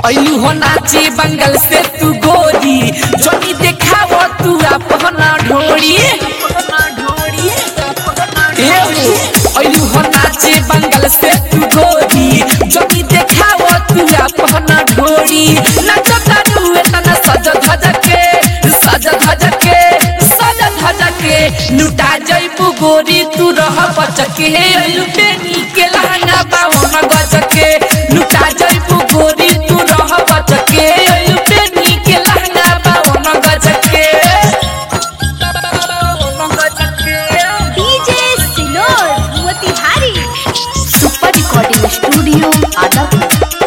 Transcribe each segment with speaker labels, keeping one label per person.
Speaker 1: ऐलू हो नाचे बंगल से तू गोरी जोनी देखाव तू अपना ढोरी ऐलू हो नाचे बंगल से तू गोरी जोनी देखाव तू अपना ढोरी नचता तू एतना सज धज के सज धज के सज धज के लुटा जइबू गोरी तू रह बचके ऐलू बेनी के लहंगा बावन गजके लुटा जइबू गोरी तू रह बचके ऐलू बेनी के लहंगा बावन गजके बावन गजके
Speaker 2: डीजे सिनोर Motihari super recording studio Adapur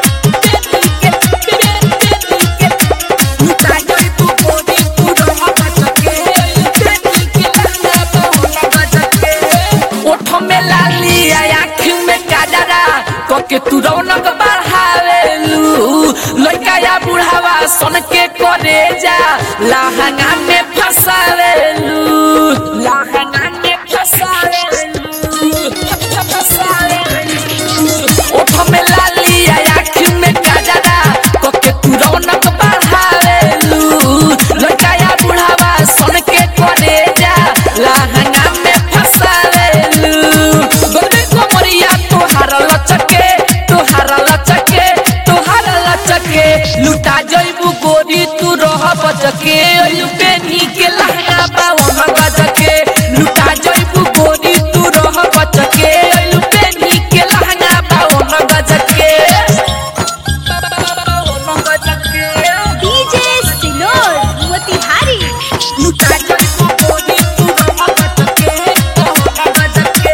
Speaker 1: के तू रौनक बढ़ावेलू लड़का या बुढ़ावा सन के करे जा लहंगा में फसावेलू लहंगा में फसावेलू फसावेलू ओठ में लाली आँख में गजरा कोके तू रौनक बढ़ावेलू लड़का या बुढ़ावा सन के करे जा लहंगा में फसावेलू गोरे कोमरिया तोहार लचके तोहार लचके तोहार लचके लुटा जइबू गोरी तू रह बचके अयु बेनी के लहंगा बावन गजके लुटा जइबू गोरी तू रह बचके अयु बेनी के लहंगा बावन गजके बावन गजके
Speaker 2: डीजे सिनोर मोतिहारी
Speaker 1: लुटा जइबू गोरी तू रह बचके बावन गजके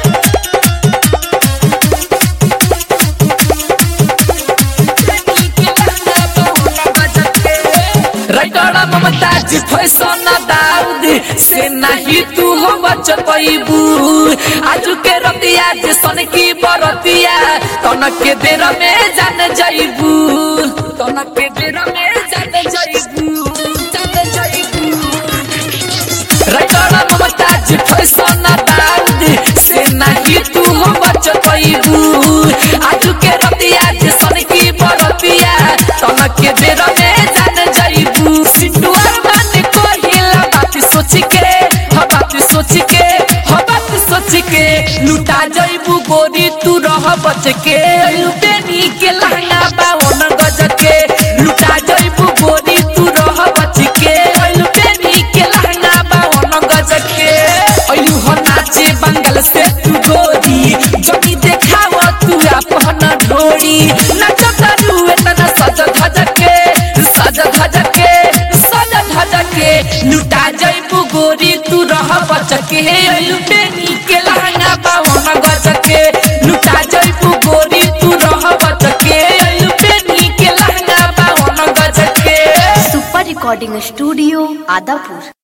Speaker 1: राइटर ममताज फैशन दाऊद से नहीं तू हो बच पैबू आज के रतिया जे सन की बरतिया तनक के देर में जान जाइबू तनक के देर में जान जाइबू जान जाइबू राइटर ममताज फैशन दाऊद से नहीं तू हो बच पैबू आज के रतिया जे सन की बरतिया तनक के देर में जान जाइबू सिटुआ मान कोहिला बात सोच के ह बात सोच के ह बात सोच के लुटा जाइबू गोरी तू रह बच के लुटेनी के लहंगा बावन गज के लुटा जाइबू गोरी तू रह बच के लुटेनी के लहंगा बावन गज के अयू हो नाचे बंगल से तू गोरी जोनी देखाव तू अपना ढोरी नचता तू एतना सज धज के सज धज के सज धज के लुटा जइबू गोरी तू रह बचके लुटेनी के लहंगा बावन गजके लुटा जइबू गोरी तू रह बचके लुटेनी के लहंगा बावन गजके
Speaker 2: सुपर रिकॉर्डिंग स्टूडियो आदापुर